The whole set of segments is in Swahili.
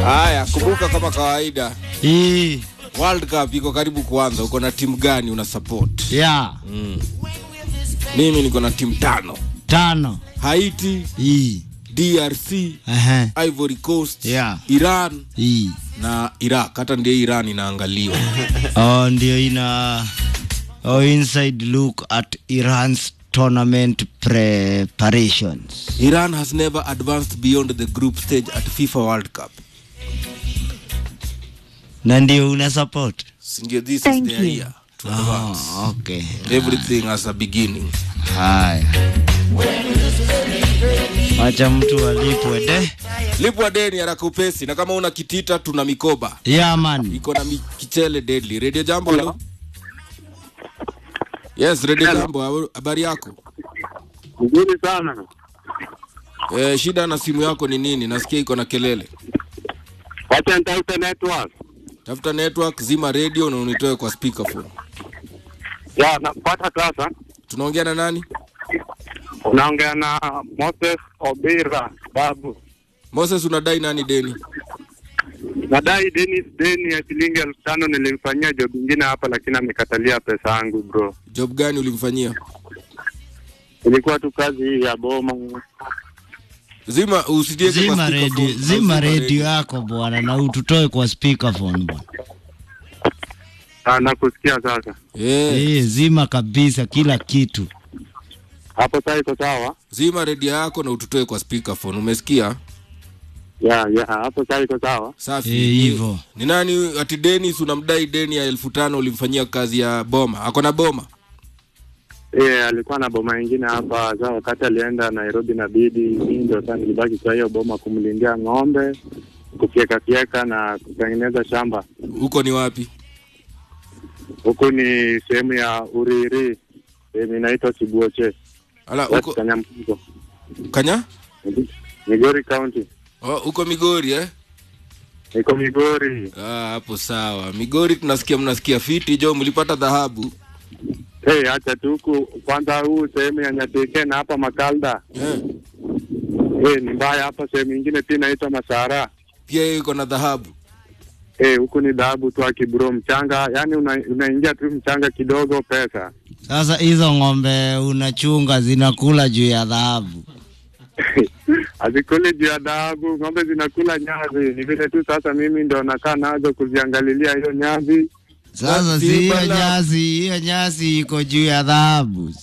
Haya, kumbuka kama kawaida, Hii World Cup iko karibu kuanza. Uko na timu gani una support? ya Mimi niko na timu tano: tano Haiti, hii DRC, ehe Ivory Coast, Yeah. Iran hii na Iraq. Hata ndiye Iran inaangaliwa. oh, ndio ina oh, inside look at Iran's tournament preparations. Iran has never advanced beyond the group stage at FIFA World Cup. Na ndio una support? Sindio, this Thank is their you. year to advance. Oh, okay. Everything has a beginning. Haya. Acha mtu alipwe de. Lipwa deni haraka upesi, na kama una kitita tuna mikoba Yeah man. iko na mi- kichele deadly. Radio Jambo, hello. Yes, Radio Jambo, habari yako? Nzuri sana. Eh, shida na simu yako ni nini? Nasikia iko na kelele. Wacha nitafute network. Tafuta network, zima radio na unitoe kwa speakerphone. Ya, napata sasa. Tunaongea na nani? Unaongea na Moses Obira babu. Moses, unadai nani deni? Nadai Dennis deni ya shilingi elfu tano nilimfanyia job ingine hapa, lakini amekatalia pesa yangu bro. Job gani ulimfanyia? Ilikuwa tu kazi hii ya boma. Zima usitie kwa Zima speakerphone. radio, zima radio yako bwana na ututoe kwa speakerphone bwana. Ah, nakusikia sasa. Eh, Eh, zima kabisa kila kitu. Hapo sasa iko sawa? zima radio yako na ututoe kwa speakerphone. Umesikia? Ya, ya, hapo sasa iko sawa. Safi. Eh, hivyo. Ni nani ati Dennis unamdai deni ya elfu tano ulimfanyia kazi ya boma? Ako na boma? Eh, alikuwa na boma ingine hapa. Sasa wakati alienda Nairobi na bibi, mimi ndio sasa nilibaki kwa hiyo boma kumlindia ng'ombe, kufyeka fyeka na kutengeneza shamba. Huko ni wapi? Huku ni sehemu ya Uriri, sehemu inaitwa Sibuoche, Ala, West huko Kanyamkugo, Kanya? Migori County. Oh, huko Migori eh? Niko Migori. Ah, hapo sawa. Migori tunasikia mnasikia fiti jo, mlipata dhahabu. Hey, acha tu huku kwanza, huu sehemu ya Nyatike na hapa Makalda. Eh. Hey, ni mbaya hapa. Sehemu ingine pia inaitwa Masara. Pia hiyo iko na dhahabu. Eh, huku ni dhahabu tu akibro mchanga, yani una, unaingia tu mchanga kidogo, pesa Sasa hizo ng'ombe unachunga zinakula juu ya dhahabu. hazikuli juu ya dhahabu. Ng'ombe zinakula nyasi, ni vile tu sasa mimi ndo nakaa nazo kuziangalilia hiyo nyasi. Sasa si Basi hiyo bana. nyasi, hiyo nyasi iko juu ya dhahabu.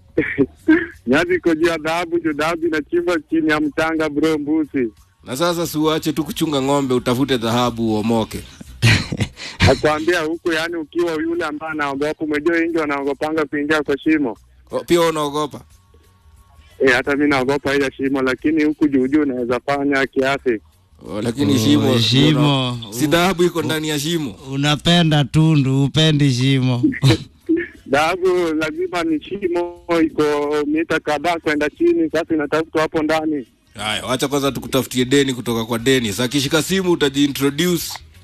nyasi iko juu ya dhahabu, juu dhahabu inachimbwa chini ya mchanga bro, mbusi Na sasa si uache tu kuchunga ng'ombe, utafute dhahabu uomoke. nakwambia huku, yani ukiwa yule ambaye anaogopa, umejua wengi wanaogopanga kuingia kwa shimo. Oh, pia wewe unaogopa? Eh, hata mi naogopa hiyo shimo, lakini huku juu juu unaweza fanya kiasi. Oh, lakini Oh, shimo shimo. una- si dhahabu iko ndani ya shimo. Unapenda tundu, upendi shimo. Dhahabu lazima ni shimo, iko mita kadhaa kwenda chini, sasa inatafutwa hapo ndani. Haya, wacha kwanza tukutafutie deni kutoka kwa Dennis. Akishika simu utajiintroduce.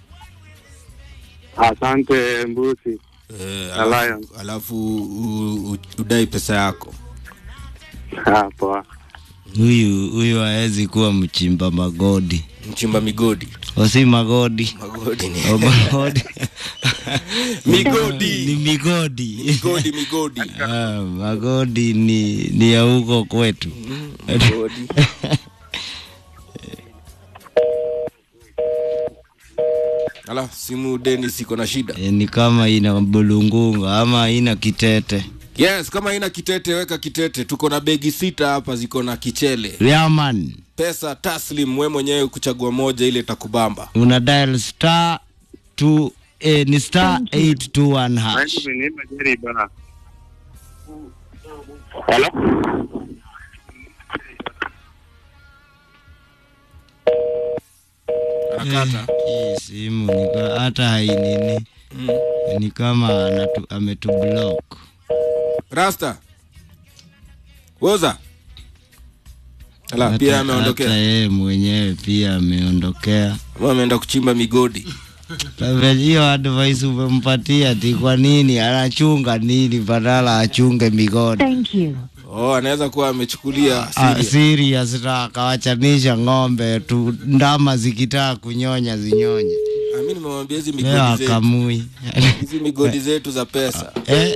Asante mbusi. Eh, Lion. alafu, alafu u, u, udai pesa yako. Hapo Huyu huyu hawezi kuwa mchimba magodi. Mchimba migodi. Osi magodi. Magodi ni O magodi. ni migodi. migodi. Migodi, migodi. Ah, magodi ni ni ya huko kwetu. Migodi. Ala, simu Dennis iko na shida. E, ni kama ina bulungunga ama ina kitete. Yes, kama haina kitete weka kitete. Tuko na begi sita hapa ziko na kichele. Yaman, Pesa taslim, we mwenyewe kuchagua moja ile itakubamba. una dial star two, eh, ni star 821 hash. Nipa jariba. Hello? Anakata. Hii simu ni ka- hata hainini Mm. ni kama anatu, ametublock. Rasta. Woza. Ala, Hata- pia Hata ameondokea. yeye mwenyewe pia ameondokea. Ama ameenda kuchimba migodi. Sasa hiyo advice umempatia ti kwa nini anachunga nini badala achunge migodi? Thank you. oh, anaweza kuwa amechukulia Ah, serious. serious na akawachanisha ng'ombe tu ndama zikitaka kunyonya zinyonye Ah, mi nimemwambia hizi leo migodi zetu akamui hizi migodi zetu za pesa Eh,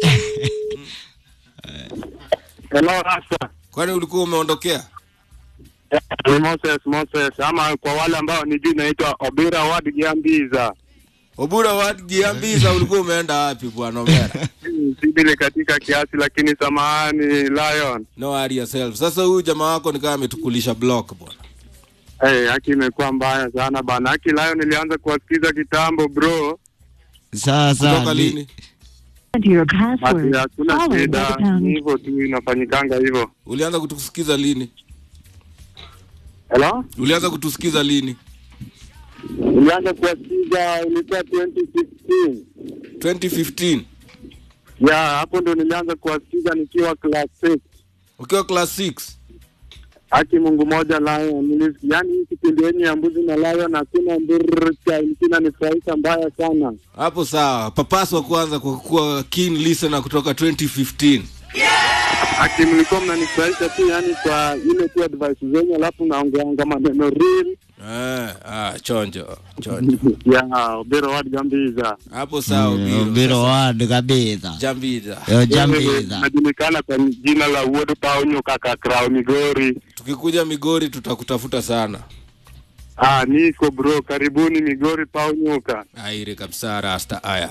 Hello, Rasta. kwani ulikuwa umeondokea Ni Moses Moses, ama kwa wale ambao nijui naitwa Obira Ward Giambiza. obura wajiambiza ulikuwa umeenda wapi bwana omera Sibili katika kiasi, lakini samahani Lion. no worry yourself sasa huyu jamaa wako nikaa ametukulisha block bwana Hey, haki imekuwa mbaya sana bana. Haki Lion nilianza kuwasikiza kitambo bro. sasa kutoka li- lini Enter your Basi password, hakuna followed by shida, the ni pound. hivyo tu inafanyikanga hivyo. ulianza kutusikiza lini Hello? ulianza kutusikiza lini Nilianza kuwasikiza ilikuwa 2016. 2015 Ya, hapo ndo nilianza kuwasikiza nikiwa class 6. ukiwa class 6 Haki Mungu moja Lion. Nilisikia yani hii kipindi yenye ya mbuzi na Lion hakuna mbircha ilikuwa nifurahisha mbaya sana. hapo sawa papaswa kwanza kwa kuwa keen listener kutoka 2015 Haki mlikuwa mnanifurahisha tu yani kwa ile tu advice zenyu, alafu naongeanga maneno real eh, ah, chonjo chonjo ya Obero Ward Gambiza. hapo sawa Mm, Biro. Biro wad kabisa jambiza Yo, jambiza Najulikana kwa jina la Uodo Paonyo kaka Krao Migori. tukikuja migori tutakutafuta sana Ah, niko bro, karibuni Migori Paonyoka. aire kabisa rasta aya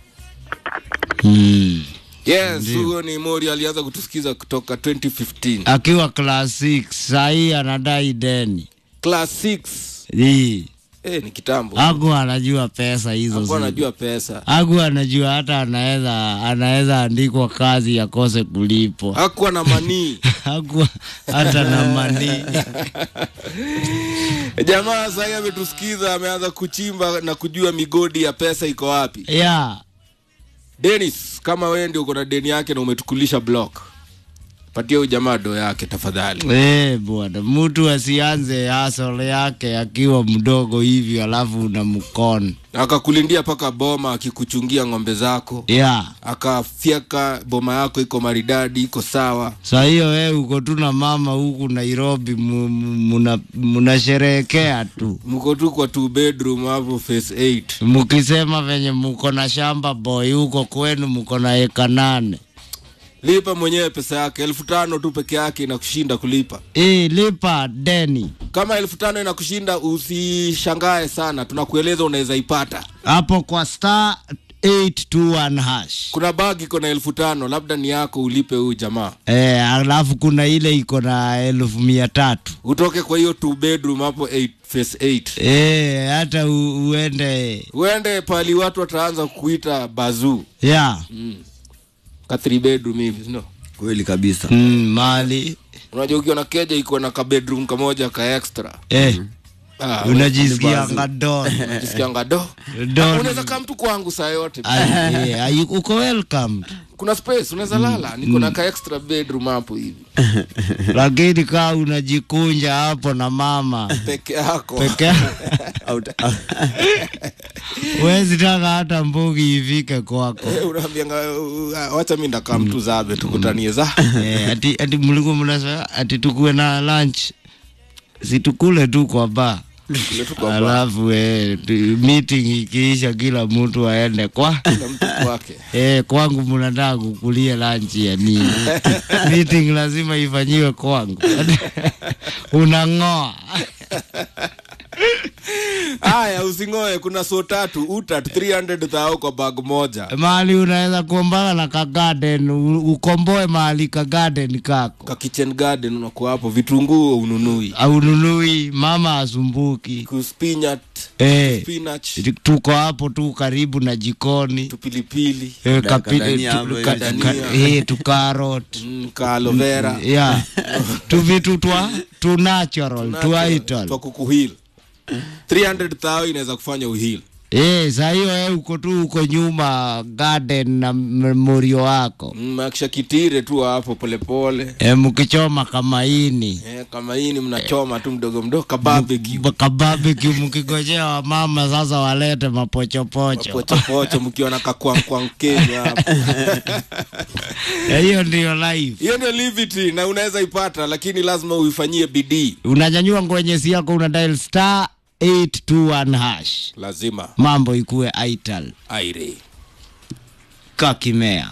Mm. yes huyo ni mori alianza kutusikiza kutoka 2015 akiwa class 6 sahii anadai deni class 6 hii eh, ni kitambo aku anajua pesa hizo hakuwa zi- anajua pesa aku anajua hata anaweza anaweza andikwa kazi akose kulipwa hakuwa na manii aku hata na mani jamaa sahii ametusikiza ameanza kuchimba na kujua migodi ya pesa iko wapi ya denis kama wewe ndio uko na deni yake na umetukulisha block patia huyu jamaa do yake tafadhali Eh, bwana mtu asianze hasole yake akiwa mdogo hivyo alafu una mkono akakulindia mpaka boma akikuchungia ng'ombe zako ya akafyeka boma yako iko maridadi iko sawa sa hiyo we uko tu na mama huku nairobi mu- mu- muna- munasherehekea tu mko tu kwa two bedroom hapo face 8 mukisema venye muko na shamba boy huko kwenu muko na eka nane lipa mwenyewe pesa yake elfu tano tu peke yake inakushinda kulipa Ii, lipa deni kama elfu tano inakushinda usishangae sana tunakueleza unaweza ipata hapo kwa star 821 hash kuna bag iko na elfu tano labda ni yako ulipe huyu jamaa eh, alafu kuna ile iko na elfu mia tatu utoke kwa hiyo two bedroom hapo 8 face 8 eh, hata u, uende uende pali watu wataanza kuita bazuu ya ka three bedroom hivi no kweli kabisa mm, mali unajua ukiwa na keja iko na ka bedroom kamoja ka extra eh, ah, unajisikia ngadon unajisikianga do Don. unaweza kaa mtu kwangu saa yote Ay, eh, ay, uko welcome kuna space unaweza lala niko na ka extra bedroom hapo hivi lakini kaa unajikunja hapo na mama peke yako peke Out- wezi taka hata mbugi ifike kwako Eh, unaambianga uh, wacha mi ndakaa mtu zabe tukutanie za eh, ati, ati mlikuwa mnasema ati tukue na lunch situkule tu kwa ba Kule tu kwa bar, alafu eh, tu- meeting ikiisha kila mtu aende kwa kila mtu kwake Eh, kwangu mnataka kukulia lunch ya nini? Meeting lazima ifanyiwe kwangu. Unang'oa. haya usingoe kuna so tatu utat 300 thao kwa bag moja Mahali unaweza kuombana na ka garden, u- ukomboe mahali ka garden kako. ka kitchen garden unakuwa hapo vitunguu ununui Au nunui mama asumbuki. kuspinat Eh, spinach tuko hapo tu karibu na jikoni. tupilipili Eh, Ka- kapi- kadania tu- hapo, ka- kadania. ka- eh, tu carrot. mm, ka aloe vera Yeah. Tu vitu twa tu natural, tu twa vital. kukuhil 300 thao inaweza kufanya uhil Eh, saa hiyo wewe uko tu uko nyuma garden na m- morio wako. mm, akisha kitire tu hapo polepole E, mkichoma kamaini eh, kama hii ni mnachoma tu mdogo mdogo kabarbecue kababiki mkigojea wamama sasa walete mapochopocho pochopocho mkiwa na kakwankwankenya hapo Na hiyo ndio life. hiyo ndio livity na unaweza ipata lakini lazima uifanyie bidii Unanyanyua ngwenyesi yako una dial star 821 hash. lazima Mambo ikue aital aire kakimea.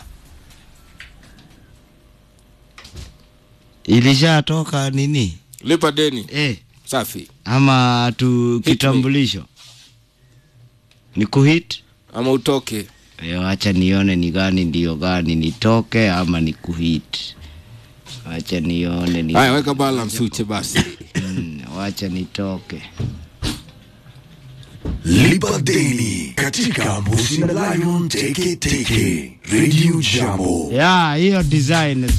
Ilishatoka nini? lipa deni Eh, safi ama tu me. kitambulisho ni kuhit ama utoke Yo, acha nione ni gani ndio gani nitoke ama ni kuhit wacha nione ni haya weka balance uche basi Mm, wacha nitoke Lipa deni katika Mbuzi na Lion Teke Teke Radio Jambo. ya hiyo design